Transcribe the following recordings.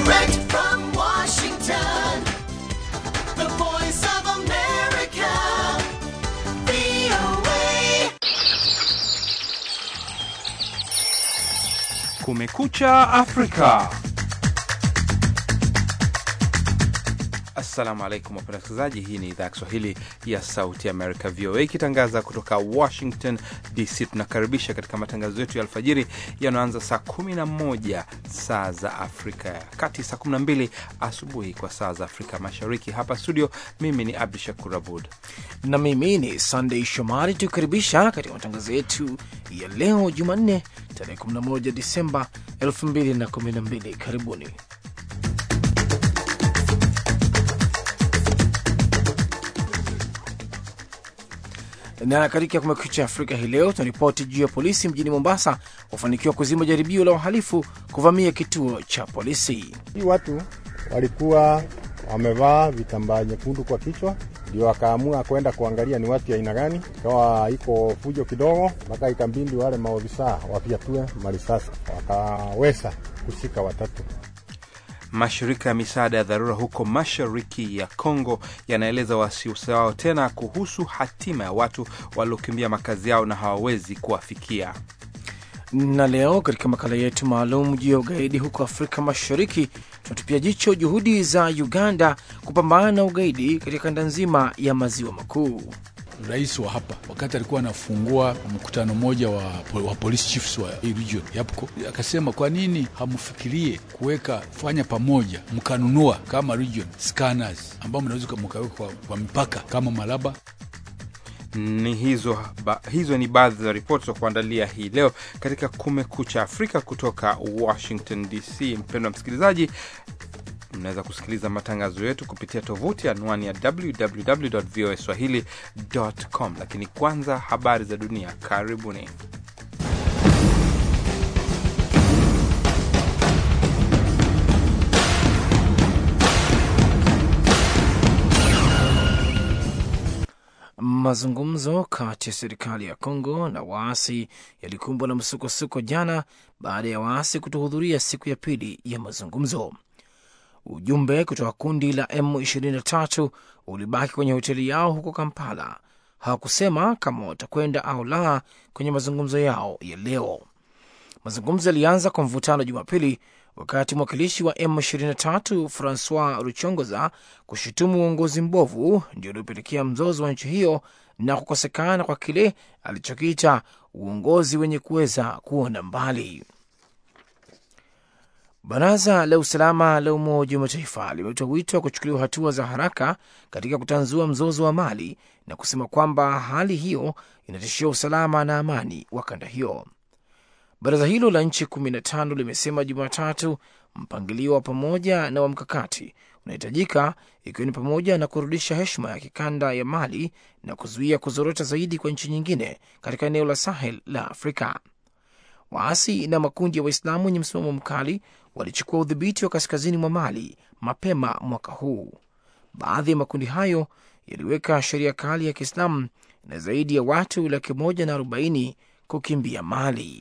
Direct from Washington, the voice of America, VOA. Kumekucha Afrika. Assalamu alaikum wapenda wasikilizaji, hii ni idhaa ya Kiswahili ya Sauti Amerika, VOA, ikitangaza kutoka Washington DC. Tunakaribisha katika matangazo yetu ya alfajiri yanayoanza saa 11 saa za Afrika ya Kati, saa 12 asubuhi kwa saa za Afrika Mashariki. Hapa studio, mimi ni Abdu Shakur Abud na mimi ni Sunday Shomari, tukikaribisha katika matangazo yetu ya leo Jumanne tarehe 11 Disemba 2012. Karibuni. Na katika Kumekucha Afrika hii leo tunaripoti juu ya polisi mjini Mombasa wafanikiwa kuzima jaribio la wahalifu kuvamia kituo cha polisi. Hii watu walikuwa wamevaa vitambaa nyekundu kwa kichwa, ndio wakaamua kwenda kuangalia ni watu aina gani. Ikawa iko fujo kidogo, mpaka ikambindi wale maofisa wafyatue marisasi, wakaweza kushika watatu. Mashirika ya misaada ya dharura huko mashariki ya Kongo yanaeleza wasiwasi wao tena kuhusu hatima ya watu waliokimbia makazi yao na hawawezi kuwafikia. Na leo katika makala yetu maalum juu ya ugaidi huko Afrika Mashariki, tunatupia jicho juhudi za Uganda kupambana na ugaidi katika kanda nzima ya maziwa makuu. Rais wa hapa wakati alikuwa anafungua mkutano mmoja wa, wa police chiefs wa hii region yapko, akasema kwa nini hamfikirie kuweka fanya pamoja mkanunua kama region scanners ambao mnaweza mkaweka kwa, kwa mipaka kama Malaba. Ni hizo, ba, hizo ni baadhi za ripoti za kuandalia hii leo katika Kumekucha Afrika kutoka Washington DC. Mpendwa msikilizaji, mnaweza kusikiliza matangazo yetu kupitia tovuti anwani ya www voa swahili.com, lakini kwanza habari za dunia. Karibuni. Mazungumzo kati ya serikali ya Kongo na waasi yalikumbwa na msukosuko jana baada ya waasi kutohudhuria siku ya pili ya mazungumzo. Ujumbe kutoka kundi la M23 ulibaki kwenye hoteli yao huko Kampala. Hawakusema kama watakwenda au la kwenye mazungumzo yao ya leo. Mazungumzo yalianza kwa mvutano Jumapili wakati mwakilishi wa M23 Francois Ruchongoza kushutumu uongozi mbovu ndio uliopelekea mzozo wa nchi hiyo na kukosekana kwa kile alichokiita uongozi wenye kuweza kuona mbali. Baraza la usalama la Umoja wa Mataifa limetoa wito wa kuchukuliwa hatua za haraka katika kutanzua mzozo wa Mali na kusema kwamba hali hiyo inatishia usalama na amani wa kanda hiyo. Baraza hilo la nchi kumi na tano limesema Jumatatu mpangilio wa pamoja na wa mkakati unahitajika, ikiwa ni pamoja na kurudisha heshima ya kikanda ya Mali na kuzuia kuzorota zaidi kwa nchi nyingine katika eneo la Sahel la Afrika. Waasi na makundi ya Waislamu wenye msimamo mkali walichukua udhibiti wa kaskazini mwa Mali mapema mwaka huu. Baadhi ya makundi hayo yaliweka sheria kali ya Kiislamu na zaidi ya watu laki moja na arobaini kukimbia Mali.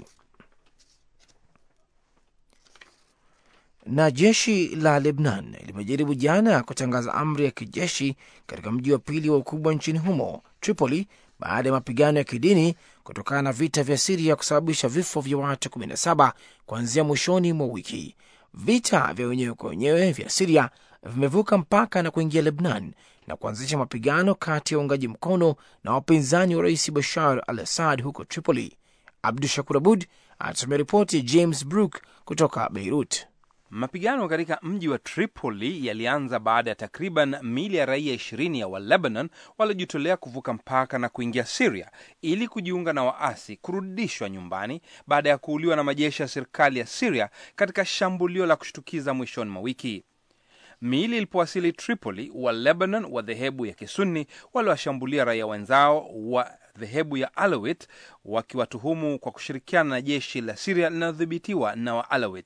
Na jeshi la Lebnan limejaribu jana kutangaza amri ya kijeshi katika mji wa pili wa ukubwa nchini humo, Tripoli, baada ya mapigano ya kidini kutokana na vita vya Siria kusababisha vifo vya watu 17 kuanzia mwishoni mwa wiki. Vita vya wenyewe kwa wenyewe vya Siria vimevuka mpaka na kuingia Lebnan na kuanzisha mapigano kati ya uungaji mkono na wapinzani wa rais Bashar al Assad huko Tripoli. Abdu Shakur Abud anatumia ripoti James Brook kutoka Beirut. Mapigano katika mji wa Tripoli yalianza baada ya takriban mili ya raia ishirini ya Walebanon waliojitolea kuvuka mpaka na kuingia Siria ili kujiunga na waasi kurudishwa nyumbani baada ya kuuliwa na majeshi ya serikali ya Siria katika shambulio la kushtukiza mwishoni mwa wiki. Miili ilipowasili Tripoli, wa Lebanon wa dhehebu ya Kisunni waliwashambulia raia wenzao wa dhehebu ya Alawit wakiwatuhumu kwa kushirikiana na jeshi la Siria linalodhibitiwa na wa Alawit.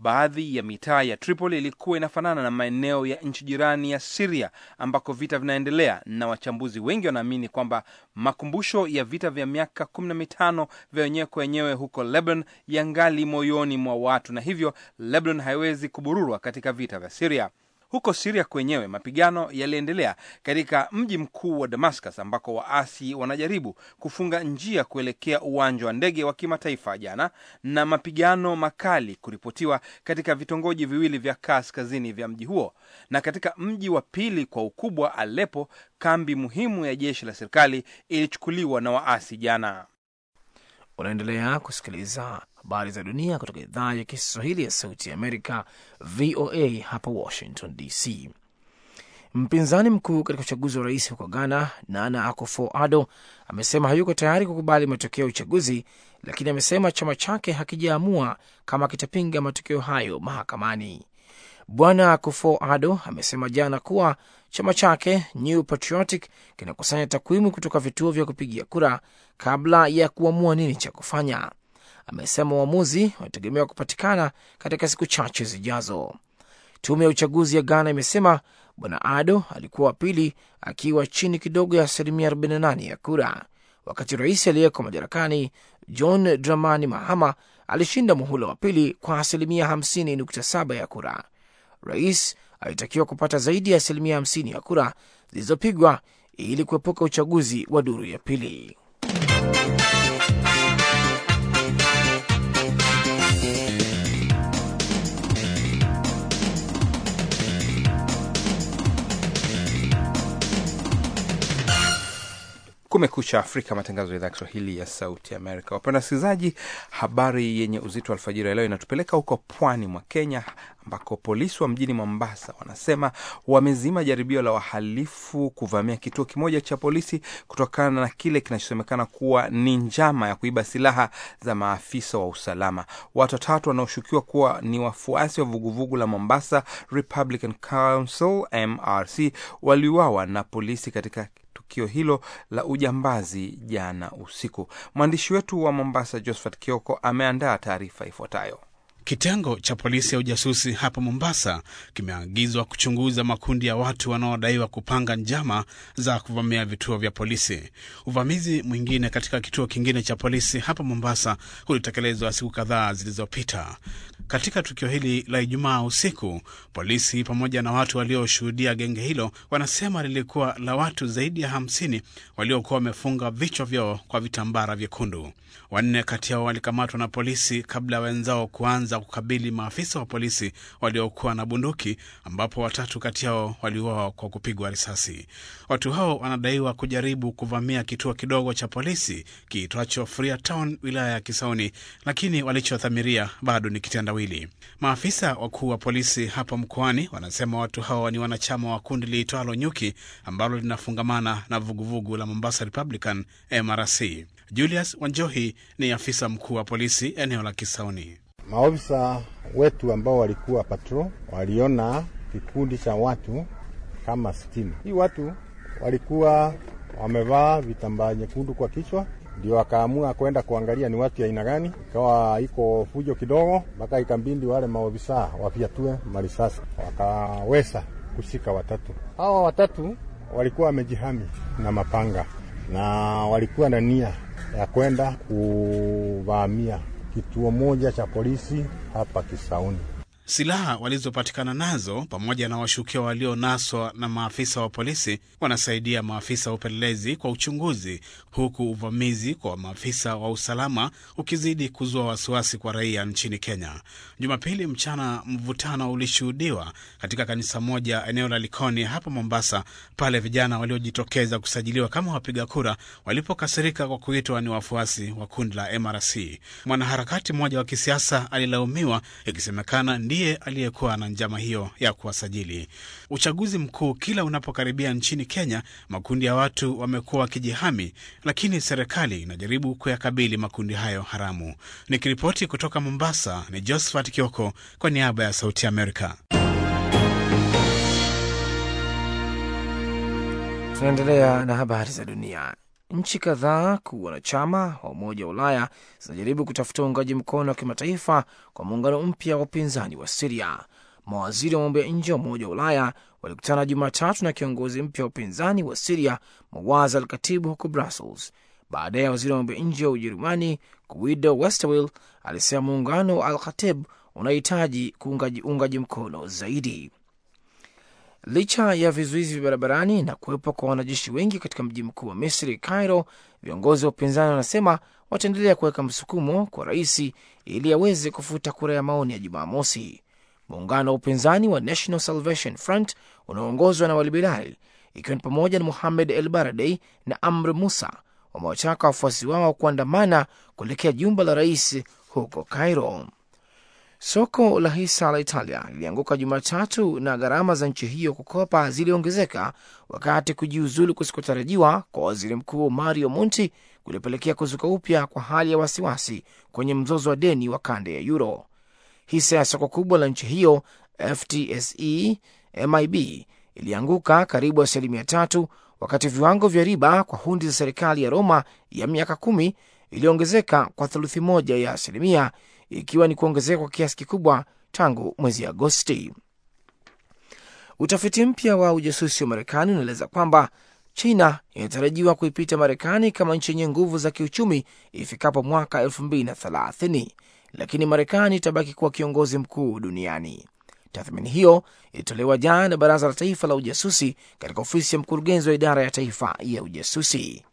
Baadhi ya mitaa ya Tripoli ilikuwa inafanana na maeneo ya nchi jirani ya Siria ambako vita vinaendelea, na wachambuzi wengi wanaamini kwamba makumbusho ya vita vya miaka kumi na mitano vya wenyewe kwa wenyewe huko Lebanon yangali moyoni mwa watu, na hivyo Lebanon haiwezi kubururwa katika vita vya Siria. Huko Siria kwenyewe mapigano yaliendelea katika mji mkuu wa Damascus, ambako waasi wanajaribu kufunga njia kuelekea uwanja wa ndege wa kimataifa jana, na mapigano makali kuripotiwa katika vitongoji viwili vya kaskazini vya mji huo, na katika mji wa pili kwa ukubwa Aleppo, kambi muhimu ya jeshi la serikali ilichukuliwa na waasi jana. Unaendelea kusikiliza habari za dunia kutoka idhaa ya Kiswahili ya Sauti ya Amerika, VOA hapa Washington DC. Mpinzani mkuu katika uchaguzi wa rais huko Ghana, Nana Akufo-Addo, amesema hayuko tayari kukubali matokeo ya uchaguzi, lakini amesema chama chake hakijaamua kama kitapinga matokeo hayo mahakamani. Bwana Akufo-Addo amesema jana kuwa chama chake New Patriotic kinakusanya takwimu kutoka vituo vya kupigia kura kabla ya kuamua nini cha kufanya. Amesema uamuzi unategemewa kupatikana katika siku chache zijazo. Tume ya uchaguzi ya Ghana imesema bwana Ado alikuwa wa pili akiwa chini kidogo ya asilimia 48 ya kura, wakati rais aliyeko madarakani John Dramani Mahama alishinda muhula wa pili kwa asilimia 50.7 ya kura. Rais alitakiwa kupata zaidi ya asilimia 50 ya kura zilizopigwa ili kuepuka uchaguzi wa duru ya pili. Kumekucha Afrika, matangazo ya idhaa ya Kiswahili ya Sauti Amerika. Wapenda wasikilizaji, habari yenye uzito wa alfajiri ya leo inatupeleka huko pwani mwa Kenya, ambako polisi wa mjini Mombasa wanasema wamezima jaribio la wahalifu kuvamia kituo kimoja cha polisi kutokana na kile kinachosemekana kuwa ni njama ya kuiba silaha za maafisa wa usalama. Watu watatu wanaoshukiwa kuwa ni wafuasi wa vuguvugu la Mombasa Republican Council MRC waliuawa na polisi katika tukio hilo la ujambazi jana usiku. Mwandishi wetu wa Mombasa, Josephat Kioko, ameandaa taarifa ifuatayo. Kitengo cha polisi ya ujasusi hapa Mombasa kimeagizwa kuchunguza makundi ya watu wanaodaiwa kupanga njama za kuvamia vituo vya polisi. Uvamizi mwingine katika kituo kingine cha polisi hapa Mombasa ulitekelezwa siku kadhaa zilizopita. Katika tukio hili la Ijumaa usiku, polisi pamoja na watu walioshuhudia genge hilo wanasema lilikuwa la watu zaidi ya hamsini waliokuwa wamefunga vichwa vyao kwa vitambara vyekundu. Wanne kati yao walikamatwa na polisi kabla ya wenzao kuanza kukabili maafisa wa polisi waliokuwa na bunduki, ambapo watatu kati yao waliuawa kwa kupigwa risasi. Watu hao wanadaiwa kujaribu kuvamia kituo kidogo cha polisi kiitwacho Freetown, wilaya ya Kisauni, lakini walichodhamiria bado ni kitendawili. Maafisa wakuu wa polisi hapa mkoani wanasema watu hao ni wanachama wa kundi liitwalo Nyuki ambalo linafungamana na vuguvugu la Mombasa Republican MRC. Julius Wanjohi ni afisa mkuu wa polisi eneo la Kisauni. Maofisa wetu ambao walikuwa patrol waliona kikundi cha watu kama sitini. Hii watu walikuwa wamevaa vitambaa nyekundu kwa kichwa, ndio wakaamua kwenda kuangalia ni watu ya aina gani. Ikawa iko fujo kidogo, mpaka ikambindi wale maofisa wafyatue marisasi, wakaweza kushika watatu. Hawa watatu walikuwa wamejihami na mapanga na walikuwa na nia ya kwenda kuvamia kituo moja cha polisi hapa Kisauni. Silaha walizopatikana nazo pamoja na washukiwa walionaswa na maafisa wa polisi wanasaidia maafisa wa upelelezi kwa uchunguzi, huku uvamizi kwa maafisa wa usalama ukizidi kuzua wasiwasi kwa raia nchini Kenya. Jumapili mchana, mvutano ulishuhudiwa katika kanisa moja eneo la Likoni hapa Mombasa, pale vijana waliojitokeza kusajiliwa kama wapiga kura walipokasirika kwa kuitwa ni wafuasi wa kundi la MRC. Mwanaharakati mmoja wa kisiasa alilaumiwa ikisemekana ndiye aliyekuwa na njama hiyo ya kuwasajili. Uchaguzi mkuu kila unapokaribia nchini Kenya, makundi ya watu wamekuwa wakijihami, lakini serikali inajaribu kuyakabili makundi hayo haramu. Nikiripoti kutoka Mombasa ni Josephat Kioko kwa niaba ya Sauti Amerika. Tunaendelea na habari za dunia. nchi kadhaa kuu wanachama wa Umoja wa Ulaya zinajaribu kutafuta uungaji mkono wa kimataifa kwa muungano mpya wa upinzani wa Siria. Mawaziri wa mambo ya nje wa Umoja wa Ulaya walikutana Jumatatu na kiongozi mpya wa upinzani wa Siria, Mawaz al Katibu, huko Brussels. Baadaye waziri wa mambo ya nje wa Ujerumani Guido Westerwelle alisema muungano wa al Khatib unahitaji uungaji mkono zaidi. Licha ya vizuizi vya barabarani na kuwepo kwa wanajeshi wengi katika mji mkuu wa Misri, Cairo, viongozi wa upinzani wanasema wataendelea kuweka msukumo kwa rais ili aweze kufuta kura ya maoni ya Jumamosi. Muungano wa upinzani wa National Salvation Front unaoongozwa na waliberali ikiwa ni pamoja na Muhamed El Baradei na Amr Musa wamewataka wafuasi wao kuandamana kuelekea jumba la rais huko Cairo. Soko la hisa la Italia lilianguka Jumatatu na gharama za nchi hiyo kukopa ziliongezeka wakati kujiuzulu kusikotarajiwa kwa waziri mkuu Mario Monti kulipelekea kuzuka upya kwa hali ya wasiwasi kwenye mzozo wa deni wa kanda ya Euro. Hisa ya soko kubwa la nchi hiyo FTSE MIB ilianguka karibu asilimia tatu, wakati viwango vya riba kwa hundi za serikali ya Roma ya miaka kumi iliongezeka kwa theluthi moja ya asilimia ikiwa ni kuongezeka kwa kiasi kikubwa tangu mwezi Agosti. Utafiti mpya wa ujasusi wa Marekani unaeleza kwamba China inatarajiwa kuipita Marekani kama nchi yenye nguvu za kiuchumi ifikapo mwaka elfu mbili na thelathini, lakini Marekani itabaki kuwa kiongozi mkuu duniani. Tathmini hiyo ilitolewa jana na Baraza la Taifa la Ujasusi katika ofisi ya mkurugenzi wa idara ya taifa ya ujasusi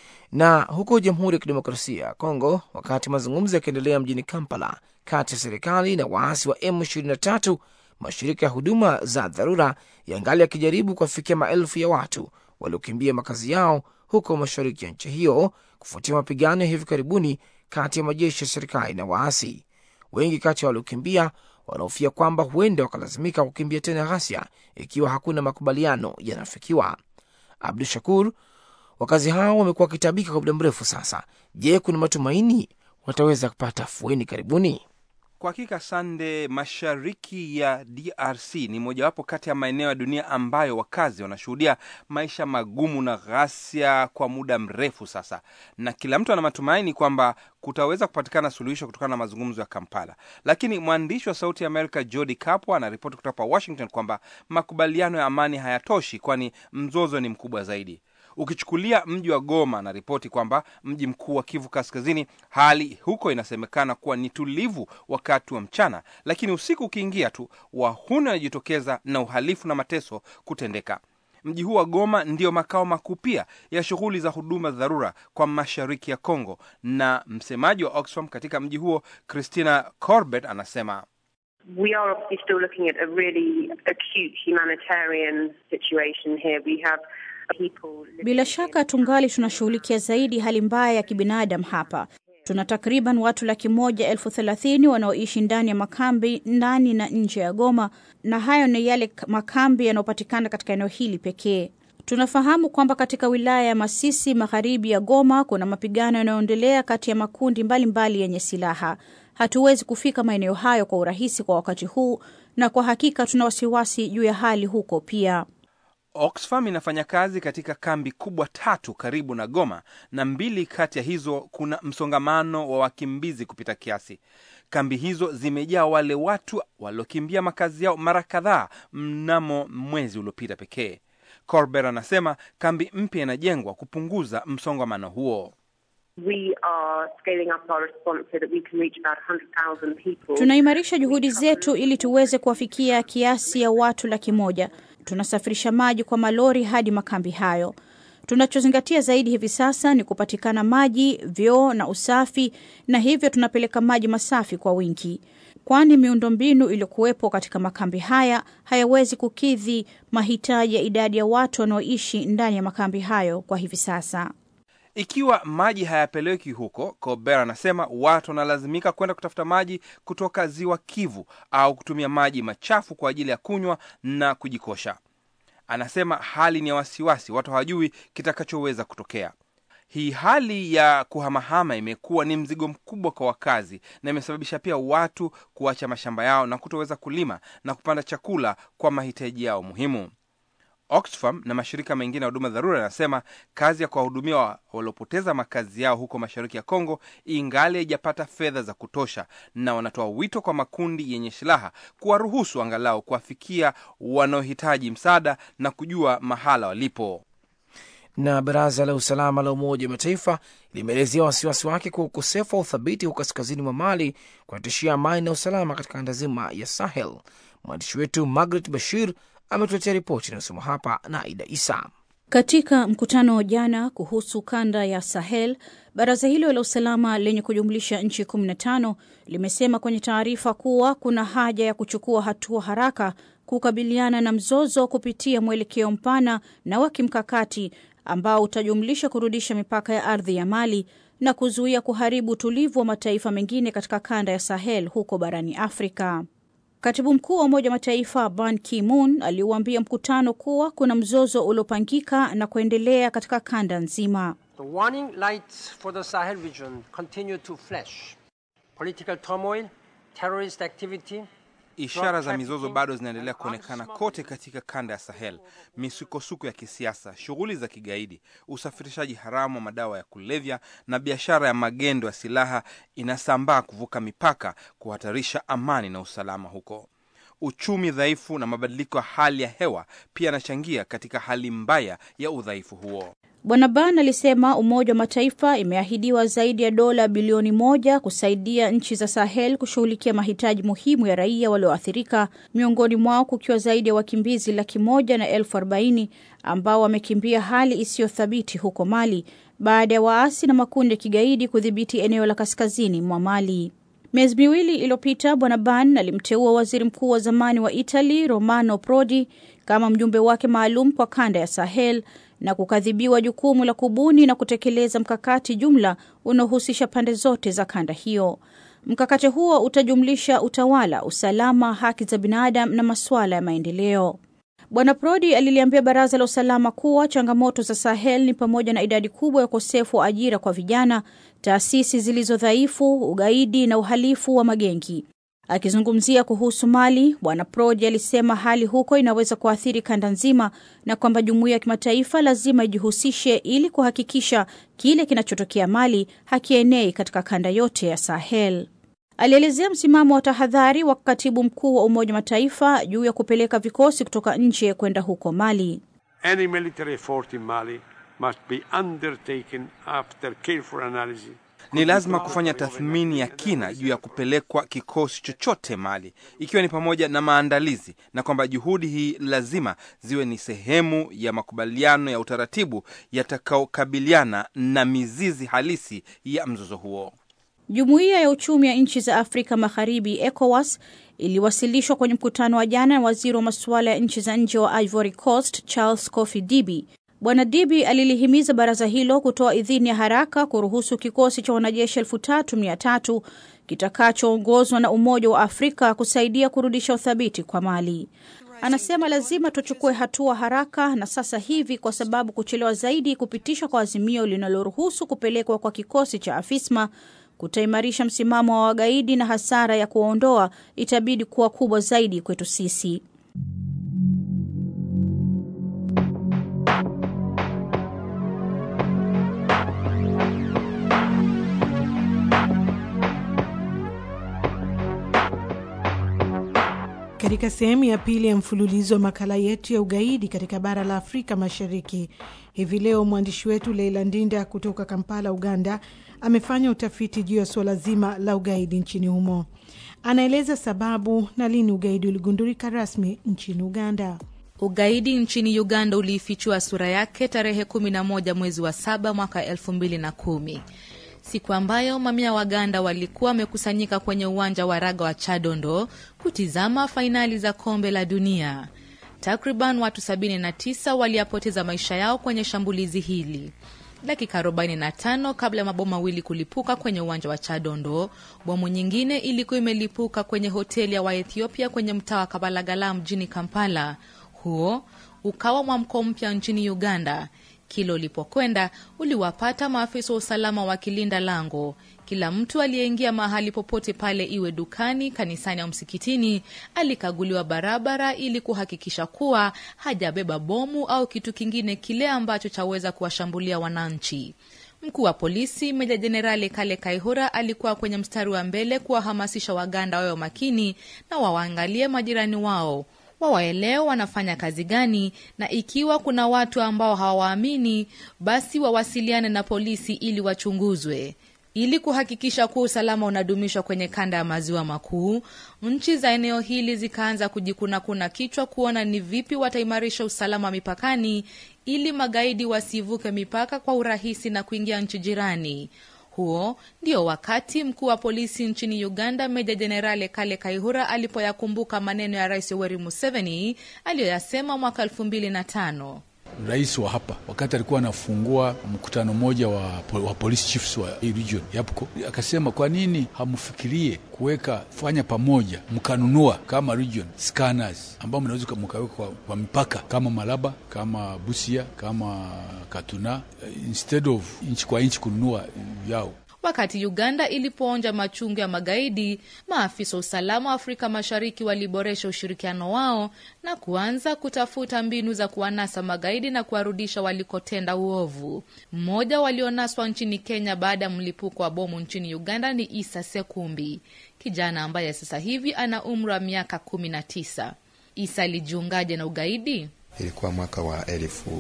na huko Jamhuri ya Kidemokrasia ya Kongo, wakati mazungumzo yakiendelea mjini Kampala kati ya serikali na waasi wa M23, mashirika ya huduma za dharura yangali yakijaribu kuwafikia maelfu ya watu waliokimbia makazi yao huko mashariki ya nchi hiyo kufuatia mapigano ya hivi karibuni kati ya majeshi ya serikali na waasi. Wengi kati ya waliokimbia wanahofia kwamba huenda wakalazimika kukimbia tena ghasia ikiwa hakuna makubaliano yanafikiwa. Abdu Shakur, wakazi hao wamekuwa wakitabika kwa muda mrefu sasa. Je, kuna matumaini wataweza kupata afueni karibuni? Kwa hakika Sande, mashariki ya DRC ni mojawapo kati ya maeneo ya dunia ambayo wakazi wanashuhudia maisha magumu na ghasia kwa muda mrefu sasa, na kila mtu ana matumaini kwamba kutaweza kupatikana suluhisho kutokana na mazungumzo ya Kampala. Lakini mwandishi wa Sauti ya Amerika Jodi Kapwa anaripoti kutoka Washington kwamba makubaliano ya amani hayatoshi, kwani mzozo ni mkubwa zaidi. Ukichukulia mji wa Goma, anaripoti kwamba mji mkuu wa Kivu Kaskazini, hali huko inasemekana kuwa ni tulivu wakati wa mchana, lakini usiku ukiingia tu wahuni wanajitokeza na uhalifu na mateso kutendeka. Mji huu wa Goma ndiyo makao makuu pia ya shughuli za huduma dharura kwa mashariki ya Kongo, na msemaji wa Oxfam katika mji huo Christina Corbett anasema We are obviously still looking at a really acute humanitarian situation here. We have people Bila shaka tungali tunashughulikia zaidi hali mbaya ya kibinadamu hapa. Tuna takriban watu laki moja elfu thelathini wanaoishi ndani ya makambi ndani na nje ya Goma, na hayo ni yale makambi yanayopatikana katika eneo hili pekee. Tunafahamu kwamba katika wilaya ya Masisi magharibi ya Goma kuna mapigano yanayoendelea kati ya makundi mbalimbali yenye silaha. Hatuwezi kufika maeneo hayo kwa urahisi kwa wakati huu, na kwa hakika tuna wasiwasi juu ya hali huko pia. Oxfam inafanya kazi katika kambi kubwa tatu karibu na Goma, na mbili kati ya hizo kuna msongamano wa wakimbizi kupita kiasi. Kambi hizo zimejaa wale watu waliokimbia makazi yao mara kadhaa mnamo mwezi uliopita pekee. Corber anasema kambi mpya inajengwa kupunguza msongamano huo. we are scaling up our response so that we can reach about 100,000 people. Tunaimarisha juhudi zetu ili tuweze kuwafikia kiasi ya watu laki moja. Tunasafirisha maji kwa malori hadi makambi hayo. Tunachozingatia zaidi hivi sasa ni kupatikana maji, vyoo na usafi, na hivyo tunapeleka maji masafi kwa wingi, kwani miundombinu iliyokuwepo katika makambi haya hayawezi kukidhi mahitaji ya idadi ya watu wanaoishi ndani ya makambi hayo kwa hivi sasa. Ikiwa maji hayapeleki huko, Colbert anasema watu wanalazimika kwenda kutafuta maji kutoka ziwa Kivu au kutumia maji machafu kwa ajili ya kunywa na kujikosha. Anasema hali ni ya wasiwasi, watu hawajui kitakachoweza kutokea. Hii hali ya kuhamahama imekuwa ni mzigo mkubwa kwa wakazi na imesababisha pia watu kuacha mashamba yao na kutoweza kulima na kupanda chakula kwa mahitaji yao muhimu. Oxfam na mashirika mengine ya huduma dharura yanasema kazi ya kuwahudumia wa- waliopoteza makazi yao huko mashariki ya Kongo ingali haijapata fedha za kutosha, na wanatoa wito kwa makundi yenye silaha kuwaruhusu angalau kuwafikia wanaohitaji msaada na kujua mahala walipo. Na baraza la usalama la Umoja wa Mataifa limeelezea wasiwasi wake kwa ukosefu wa uthabiti huko kaskazini mwa Mali kunatishia amani na usalama katika kanda zima ya Sahel. Mwandishi wetu Margaret Bashir ametuletea ripoti inayosoma hapa na Aida Isa. Katika mkutano wa jana kuhusu kanda ya Sahel, baraza hilo la usalama lenye kujumlisha nchi 15 limesema kwenye taarifa kuwa kuna haja ya kuchukua hatua haraka kukabiliana na mzozo kupitia mwelekeo mpana na wa kimkakati ambao utajumlisha kurudisha mipaka ya ardhi ya Mali na kuzuia kuharibu utulivu wa mataifa mengine katika kanda ya Sahel huko barani Afrika. Katibu mkuu wa Umoja wa Mataifa Ban Ki-moon aliuambia mkutano kuwa kuna mzozo uliopangika na kuendelea katika kanda nzima. The warning lights for the Sahel region continue to flash. Political turmoil, terrorist activity, Ishara za mizozo bado zinaendelea kuonekana kote katika kanda ya Sahel: misukosuko ya kisiasa, shughuli za kigaidi, usafirishaji haramu wa madawa ya kulevya na biashara ya magendo ya silaha inasambaa kuvuka mipaka, kuhatarisha amani na usalama huko. Uchumi dhaifu na mabadiliko ya hali ya hewa pia yanachangia katika hali mbaya ya udhaifu huo. Bwana Ban alisema Umoja wa Mataifa imeahidiwa zaidi ya dola bilioni moja kusaidia nchi za Sahel kushughulikia mahitaji muhimu ya raia walioathirika, miongoni mwao kukiwa zaidi ya wakimbizi laki moja na elfu arobaini ambao wamekimbia hali isiyothabiti huko Mali baada ya waasi na makundi ya kigaidi kudhibiti eneo la kaskazini mwa Mali. Miezi miwili iliyopita Bwana Ban alimteua waziri mkuu wa zamani wa Italy Romano Prodi kama mjumbe wake maalum kwa kanda ya Sahel na kukadhibiwa jukumu la kubuni na kutekeleza mkakati jumla unaohusisha pande zote za kanda hiyo. Mkakati huo utajumlisha utawala, usalama, haki za binadamu na masuala ya maendeleo. Bwana Prodi aliliambia baraza la usalama kuwa changamoto za Sahel ni pamoja na idadi kubwa ya ukosefu wa ajira kwa vijana, taasisi zilizo dhaifu, ugaidi na uhalifu wa magengi. Akizungumzia kuhusu Mali, Bwana Prodi alisema hali huko inaweza kuathiri kanda nzima na kwamba jumuiya ya kimataifa lazima ijihusishe ili kuhakikisha kile kinachotokea Mali hakienei katika kanda yote ya Sahel. Alielezea msimamo wa tahadhari wa katibu mkuu wa Umoja wa Mataifa juu ya kupeleka vikosi kutoka nje kwenda huko Mali. Any military effort in Mali must be undertaken after careful analysis. Ni lazima kufanya tathmini ya kina juu ya kupelekwa kikosi chochote Mali, ikiwa ni pamoja na maandalizi, na kwamba juhudi hii lazima ziwe ni sehemu ya makubaliano ya utaratibu yatakaokabiliana na mizizi halisi ya mzozo huo. Jumuiya ya uchumi ya nchi za Afrika Magharibi, ECOWAS, iliwasilishwa kwenye mkutano wa jana na waziri wa masuala ya nchi za nje wa Ivory Coast, Charles Kofi Dibi. Bwana Dibi alilihimiza baraza hilo kutoa idhini ya haraka kuruhusu kikosi cha wanajeshi elfu tatu mia tatu kitakachoongozwa na Umoja wa Afrika kusaidia kurudisha uthabiti kwa Mali. Anasema lazima tuchukue hatua haraka na sasa hivi, kwa sababu kuchelewa zaidi kupitishwa kwa azimio linaloruhusu kupelekwa kwa kikosi cha AFISMA kutaimarisha msimamo wa wagaidi na hasara ya kuwaondoa itabidi kuwa kubwa zaidi kwetu sisi. Katika sehemu ya pili ya mfululizo wa makala yetu ya ugaidi katika bara la Afrika Mashariki, hivi leo mwandishi wetu Leila Ndinda kutoka Kampala, Uganda, amefanya utafiti juu ya suala zima la ugaidi nchini humo. Anaeleza sababu na lini ugaidi uligundulika rasmi nchini Uganda. Ugaidi nchini Uganda uliifichua sura yake tarehe 11 mwezi wa saba mwaka 2010 siku ambayo mamia Waganda walikuwa wamekusanyika kwenye uwanja wa raga wa Chadondo kutizama fainali za kombe la dunia. Takriban watu 79 waliyapoteza maisha yao kwenye shambulizi hili. Dakika 45 kabla ya mabomu mawili kulipuka kwenye uwanja wa Chadondo, bomu nyingine ilikuwa imelipuka kwenye hoteli ya Waethiopia kwenye mtaa wa Kabalagala mjini Kampala. Huo ukawa mwamko mpya nchini Uganda, Kila ulipokwenda uliwapata maafisa wa usalama wakilinda lango. Kila mtu aliyeingia mahali popote pale, iwe dukani, kanisani au msikitini, alikaguliwa barabara ili kuhakikisha kuwa hajabeba bomu au kitu kingine kile ambacho chaweza kuwashambulia wananchi. Mkuu wa polisi Meja Jenerali Kale Kaihura alikuwa kwenye mstari wa mbele kuwahamasisha Waganda wawe makini na wawaangalie majirani wao, wawaelewe wanafanya kazi gani, na ikiwa kuna watu ambao hawawaamini basi wawasiliane na polisi ili wachunguzwe. Ili kuhakikisha kuwa usalama unadumishwa kwenye kanda ya maziwa makuu, nchi za eneo hili zikaanza kujikunakuna kichwa kuona ni vipi wataimarisha usalama mipakani ili magaidi wasivuke mipaka kwa urahisi na kuingia nchi jirani. Huo ndio wakati mkuu wa polisi nchini Uganda, Meja Jenerali Kale Kaihura alipoyakumbuka maneno ya Rais Yoweri Museveni aliyoyasema mwaka elfu mbili na tano. Rais wa hapa wakati alikuwa anafungua mkutano mmoja wa, wa police chiefs wa hii region yapko, akasema kwa nini hamfikirie kuweka fanya pamoja mkanunua kama region scanners ambao mnaweza mkaweka kwa, kwa mipaka kama Malaba kama Busia kama Katuna instead of inchi kwa inchi kununua yao. Wakati Uganda ilipoonja machungu ya magaidi, maafisa wa usalama wa Afrika Mashariki waliboresha ushirikiano wao na kuanza kutafuta mbinu za kuwanasa magaidi na kuwarudisha walikotenda uovu. Mmoja walionaswa nchini Kenya baada ya mlipuko wa bomu nchini Uganda ni Isa Sekumbi, kijana ambaye sasa hivi ana umri wa miaka kumi na tisa. Isa alijiungaje na ugaidi? Ilikuwa mwaka wa elfu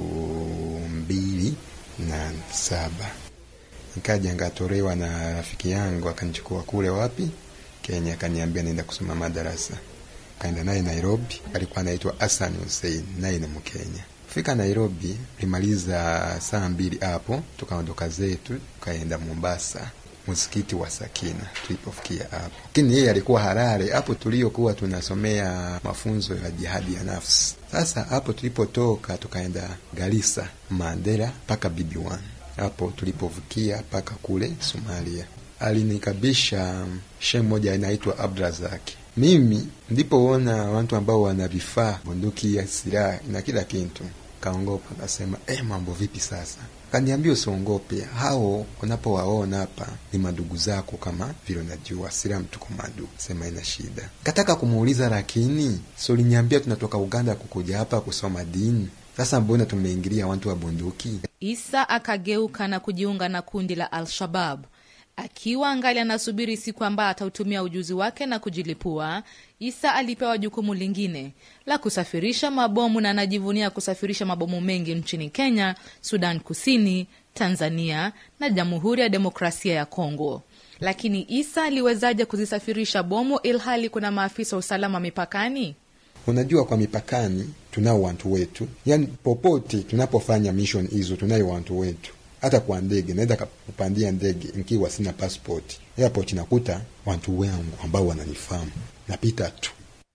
mbili na saba nikaja ngatolewa na rafiki yangu akanichukua kule wapi Kenya, akaniambia naenda kusoma madarasa. Kaenda naye Nairobi, alikuwa anaitwa Hassan Hussein, naye ni Mkenya. Fika Nairobi, limaliza saa mbili hapo, tukaondoka zetu tukaenda Mombasa, msikiti wa Sakina tulipofikia hapo. Lakini yeye alikuwa Harare, hapo tuliokuwa tunasomea mafunzo ya jihadi ya nafsi. Sasa hapo tulipotoka tukaenda Garissa, Mandera mpaka Bibiwan hapo tulipovukia mpaka kule Somalia, alinikabisha shehe mmoja anaitwa Abdrazaki. Mimi ndipoona watu ambao wana vifaa, bunduki ya silaha na kila kitu, kaongopa, kasema eh, mambo vipi sasa? Kaniambia usiongope, hao unapowaona hapa ni madugu zako, kama vile unajua Silamu tuko madugu, sema ina shida. Kataka kumuuliza, lakini soliniambia tunatoka Uganda kukuja hapa kusoma dini sasa mbona tumeingilia watu wa bunduki? Isa akageuka na kujiunga na kundi la Al-Shabab akiwa angali anasubiri siku ambayo atautumia ujuzi wake na kujilipua. Isa alipewa jukumu lingine la kusafirisha mabomu na anajivunia kusafirisha mabomu mengi nchini Kenya, Sudan Kusini, Tanzania na Jamhuri ya Demokrasia ya Kongo. Lakini Isa aliwezaje kuzisafirisha bomu ilhali kuna maafisa wa usalama mipakani? Unajua, kwa mipakani tunao watu wetu, yani popote tunapofanya mission hizo tunayo watu wetu. Hata kwa ndege naweza kupandia ndege nikiwa sina passport, airport nakuta watu wangu ambao wananifahamu, napita tu.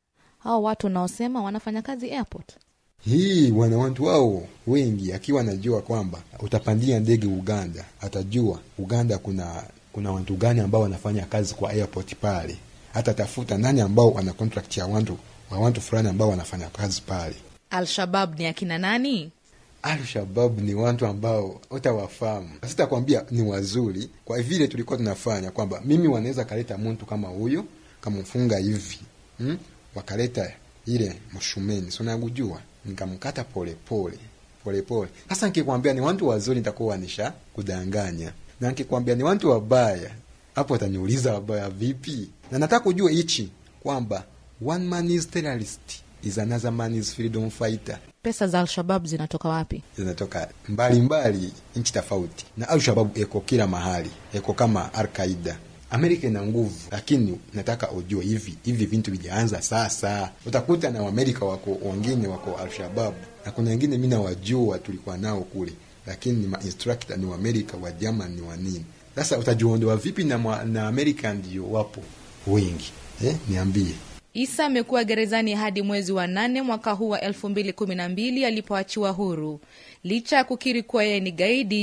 Hao watu unaosema wanafanya kazi airport hii, wana watu wao wengi. Akiwa anajua kwamba utapandia ndege Uganda, atajua Uganda kuna kuna watu gani ambao wanafanya kazi kwa airport pale, hata tafuta nani ambao wana contract ya watu wa watu fulani ambao wanafanya kazi pale. Al-Shabab ni akina nani? Al-Shabab ni watu ambao utawafahamu, sitakwambia ni wazuri, kwa vile tulikuwa tunafanya kwamba mimi wanaweza kaleta mtu kama huyo kamfunga hivi hmm? wakaleta ile mshumeni, so nakujua, nikamkata polepole polepole. Sasa nikikwambia ni watu wazuri, nitakuwa nisha kudanganya, na nikikwambia ni watu wabaya, hapo ataniuliza wabaya vipi? Na nataka kujua hichi kwamba one man is terrorist is another man is freedom fighter. Pesa za Al-Shabab zinatoka wapi? Zinatoka mbalimbali nchi tofauti, na Al-Shabab eko kila mahali, eko kama Al-Qaida. Amerika ina nguvu, lakini nataka ujue hivi hivi vitu vijaanza sasa. Utakuta na Waamerika wako wengine wako Al-Shabab na kuna wengine mimi nawajua, tulikuwa nao kule, lakini ni ma-instructor ni Waamerika wa German ni wa nini. Sasa utajiondoa vipi na, na Amerika ndio wapo wengi eh? Niambie. Isa amekuwa gerezani hadi mwezi wa nane mwaka huu wa elfu mbili kumi na mbili alipoachiwa huru. Licha ya kukiri kuwa yeye ni gaidi,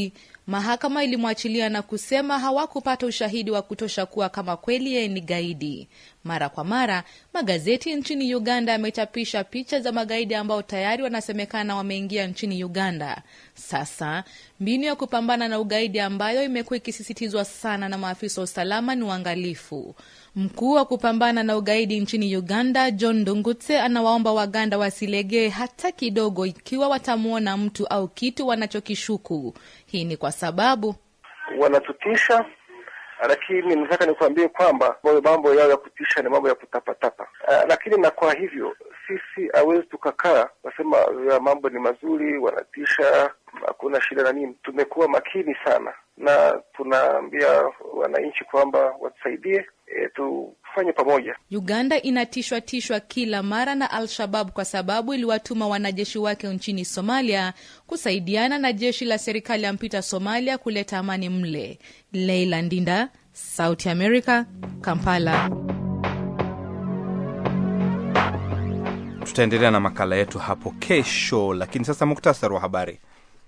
Mahakama ilimwachilia na kusema hawakupata ushahidi wa kutosha kuwa kama kweli yeye ni gaidi. Mara kwa mara magazeti nchini Uganda yamechapisha picha za magaidi ambao tayari wanasemekana wameingia nchini Uganda. Sasa mbinu ya kupambana na ugaidi ambayo imekuwa ikisisitizwa sana na maafisa wa usalama ni uangalifu. Mkuu wa kupambana na ugaidi nchini Uganda, John Dungutse, anawaomba Waganda wasilegee hata kidogo ikiwa watamwona mtu au kitu wanachokishuku. Hii ni kwa sababu wanatutisha lakini nataka nikuambie kwamba mambo yao ya kutisha ni mambo ya kutapatapa. Uh, lakini na kwa hivyo sisi hawezi tukakaa wasema ya mambo ni mazuri, wanatisha, hakuna shida na nini. Tumekuwa makini sana na tunaambia wananchi kwamba watusaidie, e, tufanye pamoja. Uganda inatishwa tishwa kila mara na Al-Shabab kwa sababu iliwatuma wanajeshi wake nchini Somalia kusaidiana na jeshi la serikali ya mpita Somalia kuleta amani mle. Leila Ndinda, Sauti America, Kampala. Tutaendelea na makala yetu hapo kesho, lakini sasa muktasari wa habari.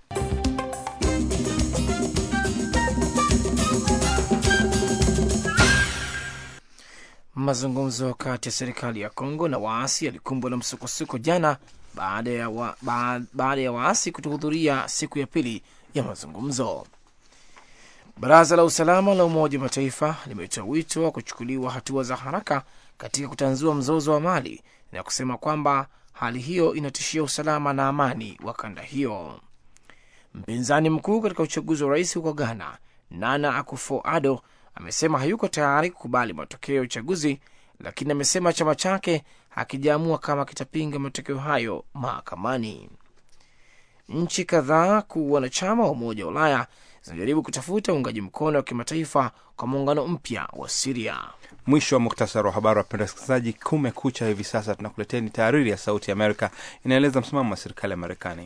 Mazungumzo kati ya serikali ya Kongo na waasi yalikumbwa na msukosuko jana baada ya, wa, baada ya waasi kutohudhuria siku ya pili ya mazungumzo. Baraza la usalama la Umoja wa Mataifa limetoa wito wa kuchukuliwa hatua za haraka katika kutanzua mzozo wa Mali na kusema kwamba hali hiyo inatishia usalama na amani wa kanda hiyo. Mpinzani mkuu katika uchaguzi wa rais huko Ghana, Nana Akufo-Addo amesema hayuko tayari kukubali matokeo ya uchaguzi, lakini amesema chama chake hakijaamua kama kitapinga matokeo hayo mahakamani. Nchi kadhaa kuu wanachama wa Umoja wa Ulaya zinajaribu kutafuta uungaji mkono wa kimataifa kwa muungano mpya wa Siria. Mwisho wa muktasari wa habari. Wapenda wasikilizaji, kumekucha hivi sasa, tunakuleteni tahariri ya Sauti ya Amerika inaeleza msimamo wa serikali ya Marekani.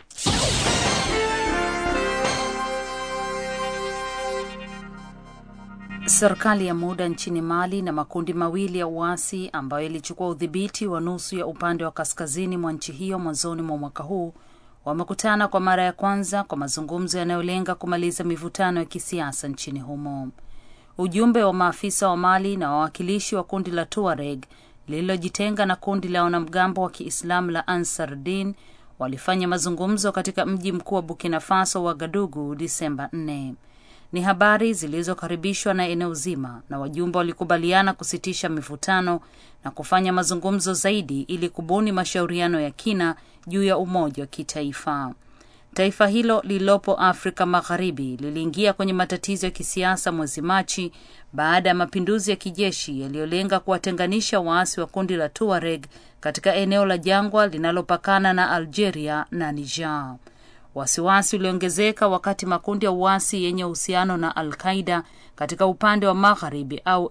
Serikali ya muda nchini Mali na makundi mawili ya uasi ambayo ilichukua udhibiti wa nusu ya upande wa kaskazini mwa nchi hiyo mwanzoni mwa mwaka huu wamekutana kwa mara ya kwanza kwa mazungumzo yanayolenga kumaliza mivutano ya kisiasa nchini humo. Ujumbe wa maafisa wa Mali na wawakilishi wa kundi la Tuareg lililojitenga na kundi la wanamgambo wa Kiislamu la Ansar Din walifanya mazungumzo katika mji mkuu wa Burkina Faso, Wagadugu, Disemba 4. Ni habari zilizokaribishwa na eneo zima, na wajumbe walikubaliana kusitisha mivutano na kufanya mazungumzo zaidi ili kubuni mashauriano ya kina juu ya umoja wa kitaifa. Taifa hilo lililopo Afrika Magharibi liliingia kwenye matatizo ya kisiasa mwezi Machi baada ya mapinduzi ya kijeshi yaliyolenga kuwatenganisha waasi wa kundi la Tuareg katika eneo la jangwa linalopakana na Algeria na Niger. Wasiwasi uliongezeka wakati makundi ya uasi yenye uhusiano na Al Qaida katika upande wa magharibi au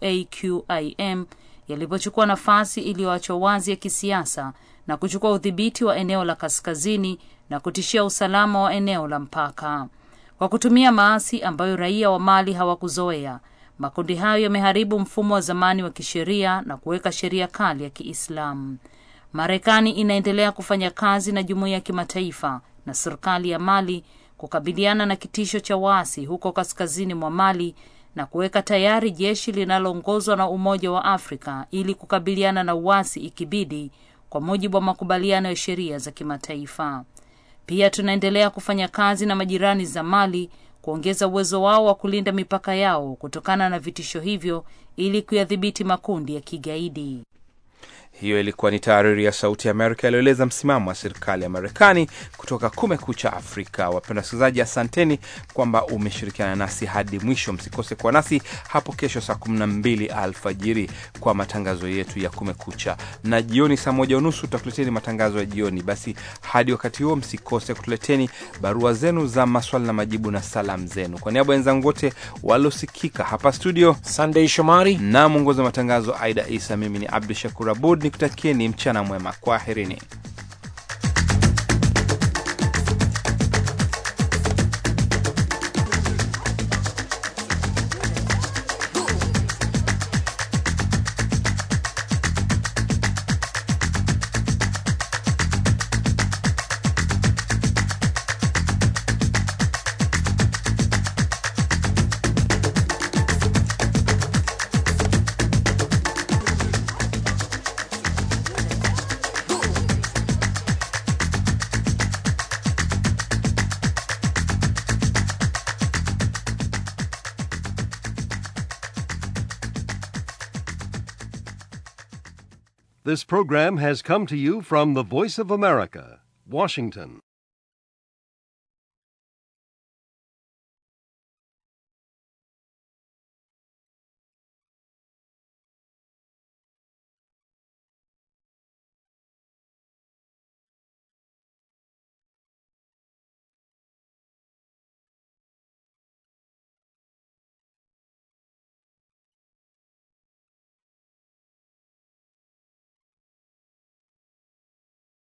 AQIM yalipochukua nafasi iliyoachwa wazi ya kisiasa na kuchukua udhibiti wa eneo la kaskazini na kutishia usalama wa eneo la mpaka. Kwa kutumia maasi ambayo raia wa Mali hawakuzoea, makundi hayo yameharibu mfumo wa zamani wa kisheria na kuweka sheria kali ya Kiislamu. Marekani inaendelea kufanya kazi na jumuiya ya kimataifa na serikali ya Mali kukabiliana na kitisho cha waasi huko kaskazini mwa Mali na kuweka tayari jeshi linaloongozwa na Umoja wa Afrika ili kukabiliana na uasi ikibidi, kwa mujibu wa makubaliano ya sheria za kimataifa. Pia tunaendelea kufanya kazi na majirani za Mali kuongeza uwezo wao wa kulinda mipaka yao kutokana na vitisho hivyo ili kuyadhibiti makundi ya kigaidi. Hiyo ilikuwa ni tahariri ya Sauti ya Amerika iliyoeleza msimamo wa serikali ya Marekani kutoka Kumekucha Afrika. Wapenda wasikilizaji, asanteni kwamba umeshirikiana nasi hadi mwisho. Msikose kuwa nasi hapo kesho saa 12 alfajiri kwa matangazo yetu ya Kumekucha, na jioni saa moja unusu tutakuleteni matangazo ya jioni. Basi hadi wakati huo, msikose kutuleteni barua zenu za maswali na majibu na salamu zenu. Kwa niaba ya wenzangu wote waliosikika hapa studio, Sunday Shomari na mwongozi wa matangazo Aida Isa, mimi ni Abdu Shakur Abud nikutakieni mchana mwema. Kwaherini. This program has come to you from the Voice of America, Washington.